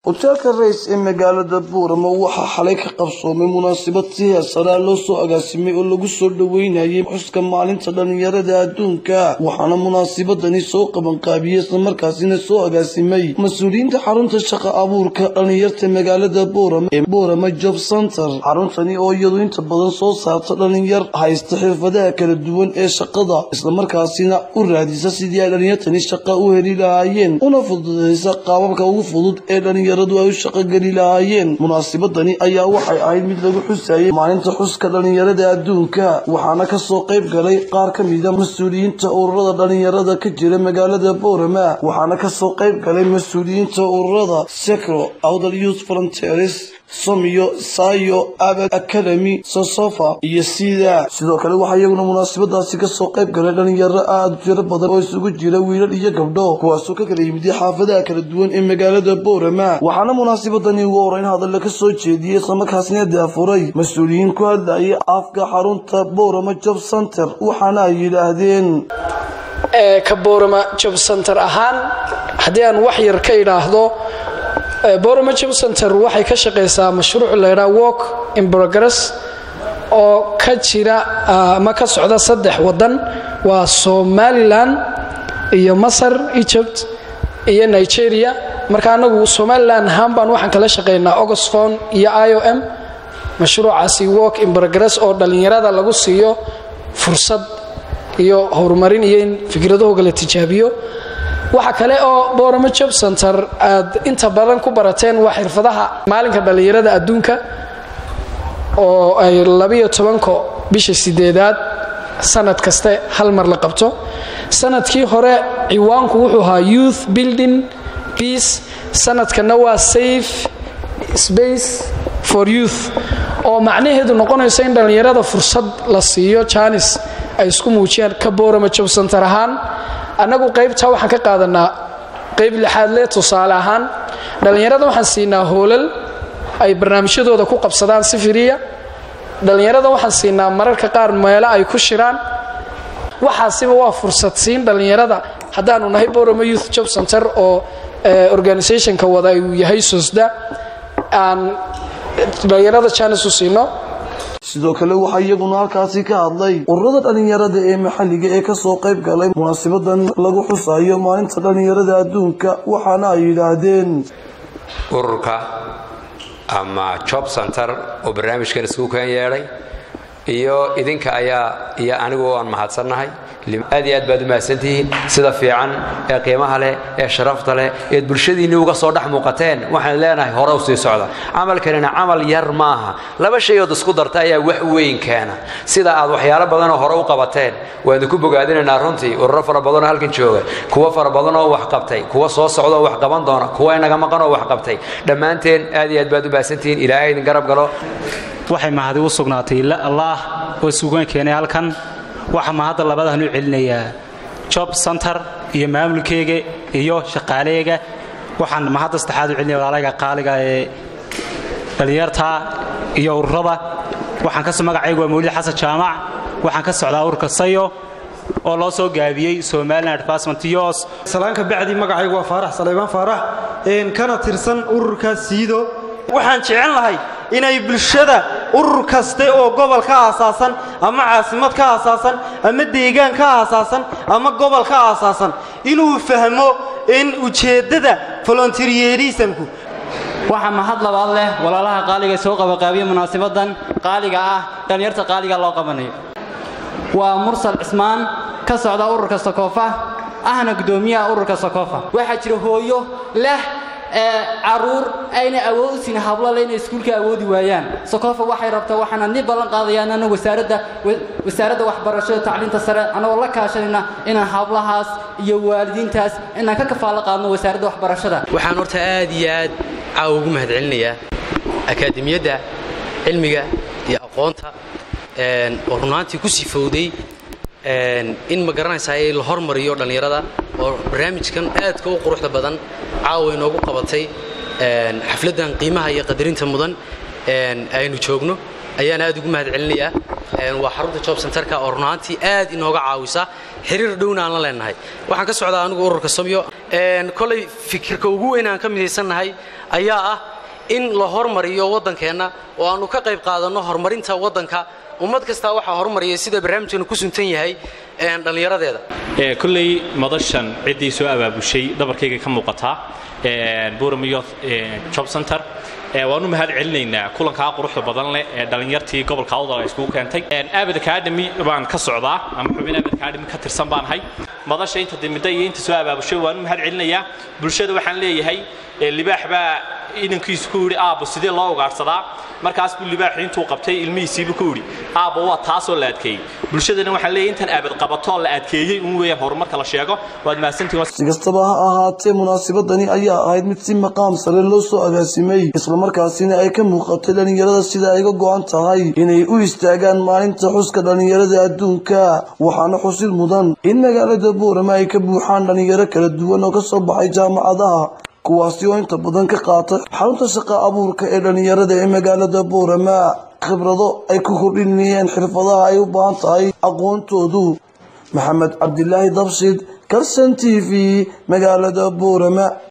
hoteelka rays ee magaalada buurama waxaa xalay ka qabsoomay munaasabad si heesaraa loo soo agaasimay oo lagu soo dhoweynayay xuska maalinta dhallinyarada adduunka waxaana munaasabadani soo qabanqaabiyey islamarkaasina soo agaasimay mas-uuliyiinta xarunta shaqa abuurka dhallinyarta magaalada buurama ee buurama job center xaruntani oo iyadu inta badan soo saarta dhallinyar haysta xirfadaha kala duwan ee shaqada islamarkaasina u raadisa sidii ay dhallinyartani shaqa u heli lahaayeen una fududeysa qaababka ugu fudud ee dhallinyar ay u shaqogeli lahaayeen munaasabadani ayaa waxay ahayd mid lagu xusayay maalinta xuska dhallinyarada adduunka waxaana kasoo qayb galay qaar ka mida mas-uuliyiinta ururada dhallinyarada ka jira magaalada boorama waxaana kasoo qayb galay mas-uuliyiinta ururada secro outer youth volunteers somiyo sayo abad academy sosofa iyo sida sidoo kale waxaa iyaguna munaasabadaasi kasoo qayb galay dhalinyaro aada u tiro badan oo isugu jira wiilal iyo gabdho kuwaasoo ka kala yimid xaafadaha kala duwan ee magaalada boorama waxaana munaasabadani ugu horeyn hadalla ka soo jeediyey islamarkaasina daafuray mas-uuliyiin ku hadlayay afka xarunta boorama job center waxaana ay yidhaahdeen ka boorama job center ahaan haddii aan wax yar ka idhaahdo boroma job center waxay ka shaqaysaa mashruuc laydhaa walk in progress oo ka jira ama ka socda saddex wadan waa somalilan iyo masar egypt iyo nigeria marka anagu somalilan ahaan baan waxaan kala shaqaynaa augustfon iyo i o m mashruucaasi walk in progress oo dhallinyarada lagu siiyo fursad iyo horumarin iyo in fikradahooga la tijaabiyo waxa kale oo boramo job center aad inta badan ku barateen waa xirfadaha maalinka dhallinyarada adduunka oo ay labiyo tobanko bisha sideedaad sanad kaste hal mar la qabto sanadkii hore ciwaanku wuxuu ahaa youth building peace sanadkana waa safe space for youth oo macnaheedu noqonayso in dhallinyarada fursad la siiyo janis ay isku muujiyaan ka boramo job center ahaan annagu qaybtaa waxaan ka qaadanaa qayb lixaad le tusaale ahaan dhallinyarada waxaan siinaa hoolal ay barnaamijyadooda ku qabsadaan si firiya dhallinyarada waxaan siinaa mararka qaar meelo ay ku shiraan waxaasiba waa fursad siin dhallinyarada haddaanu nahay borama youth job center oo organisationka wada uu yahay sosda aan dhallinyarada janis u siino sidoo kale waxaa iyaguna halkaasi ka hadlay ururada dhallinyarada ee maxalliga ee kasoo qayb galay munaasabadan lagu xusayo maalinta dhallinyarada adduunka waxaana ay yidhaahdeen ururka ama job center oo barnaamijkan isku keen yeedhay iyo idinka ayaa iyo anigu aan mahadsannahay aad iyo aad baad u mahadsantihiin sida fiican ee qiimaha leh ee sharafta leh eed bulshadiinni uga soo dhex muuqateen waxaan leenahay hore u sii socda camalkanina camal yar maaha laba shayood isku darta ayaa wax weyn keena sida aad waxyaalo badanoo hore u qabateen waan idinku bogaadinaynaa runtii ururo fara badanoo halkan jooga kuwo fara badanoo wax qabtay kuwa soo socdaoo wax qaban doona kuwa inaga maqanoo wax qabtay dhammaanteen aad iyo aad baad u mahadsantihiin ilaahay idin garab galo waxay mahadi u sugnaatay allaah oo suugaan keenay halkan waxaa mahadda labadahan u celinayaa job center iyo maamulkeyga iyo shaqaaleyga waxaan mahadda saddexaad u celinaya walaalayga qaaliga ee dhallinyarta iyo ururada waxaan ka magacaygu waa mawlid xasan jaamac waxaan ka socdaa ururka sayo oo loo soo gaabiyey somalilan advancement yos salaanka bacdi magacaygu waa faarax saleybaan faarax kana tirsan ururka siido waxaan jecel lahay inay bulshada urur kaste oo gobol ka aasaasan ama caasimad ka aasaasan ama deegaan ka aasaasan ama gobol ka aasaasan inuu fahmo in ujeeddada volontaryerismku waxaa mahad labaad leh walaalaha qaaliga soo qabaqaabiya munaasabadan qaaliga ah dhallinyarta qaaliga loo qabanayo waa mursal cismaan ka socda ururka sakoofa ahna guddoomiyaha ururka sakoofa waxaa jira hooyo leh caruur ayna awood u siin hablale inay iskuulka awoodi waayaan sokofa waxay rabtaa waxaana ni ballan qaadayaan ana wasaaradda wasaaradda waxbarashada tacliinta sare anagoo la kaashanayna inaan hablahaas iyo waalidiintaas inaan ka kafaalo qaadno wasaaradda waxbarashada waxaan horta aad iyo aad caawa ugu mahadcelinayaa akaademiyadda cilmiga iyo aqoonta oo runaantii ku sifowday in ma garanaysaa la hormariyo dhallinyarada oo barnaamijkan aadka u quruxda badan caawa inoogu qabatay xafladdan qiimaha iyo qadarinta mudan aynu joogno ayaan aad ugu mahad celinayaa waa xarunta job centerka oo runaantii aad inooga caawisa xiriir dhowna aan la leenahay waxaan ka socdaa anigu ururka somyo kolay fikirka ugu weyn aan ka midaysannahay ayaa ah in la hormariyo waddankeenna oo aannu ka qayb qaadanno horumarinta waddanka ummad kastaa waxaa horumariyay sida barnaamijkeenu ku suntan yahay dhallinyaradeeda kolley madashan ciddii soo abaabushay dhabarkayga ka muuqataa buramiyo job center waanu mahad celinaynaa kulankaa quruxda badan leh ee dhallinyartii gobolka awdal ay iskugu keentay abad academy baan ka socdaa ama xubin abad academy ka tirsan baan ahay madasha inta dimida iyo inta soo abaabushay waanu mahad celinayaa bulshada waxaan leeyahay libaax baa idankiisu ku yidhi aabbo sidee loo ugaadhsadaa markaas buu libaaxu intuu qabtay ilmihiisiibu ku yidhi aabbo waa taasoo la adkeeyey bulshadana waxaan leeyahay intan abad qabatoo la adkeeyey un weeyaan horumarka la sheego waad mahadsantihiin si kastaba ha ahaatee munaasabadani ayaa ahayd mid si maqaam sare loo soo agaasimay islamarkaasina ay ka muuqatay dhallinyarada sida ay ga go'an tahay inay u istaagaan maalinta xuska dhallinyarada adduunka waxaana xusid mudan in magaalada boorama ay ka buuxaan dhallinyaro kala duwan oo ka soo baxay jaamacadaha kuwaasi oo inta badan ka qaata xarunta shaqa abuurka ee dhallinyarada ee magaalada boorama khibrado ay ku kordhinayeen xirfadaha ay u baahan tahay aqoontoodu maxamed cabdilaahi dabshid karsan t v magaalada boorama